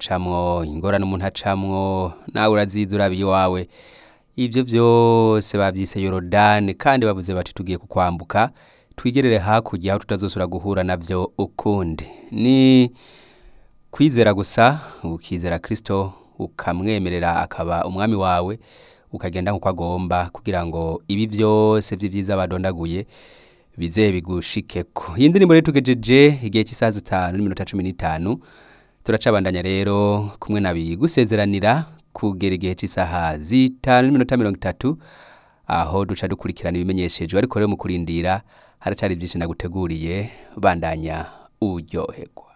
acamwo ingorane umuntu acamwo nawe urazizi uraba iwawe ibyo byose babyise yorodani kandi bavuze bati tugiye kukwambuka twigerere hakurya aho tutazosubira guhura nabyo ukundi ni kwizera gusa ukizera kirisito ukamwemerera akaba umwami wawe ukagenda nk'uko agomba kugira ngo ibi byose by'ibyiza badondaguye bize bigushikeko iyi ndirimbo rero tugejeje igihe cy'isaha zitanu n'iminota cumi n'itanu turacabandanya rero kumwe na gusezeranira kugera igihe cy'isaha zitanu n'iminota mirongo itatu aho duca dukurikirana ibimenyeshejwe ariko rero mu kurindira haracari byinshi naguteguriye bandanya uryoherwa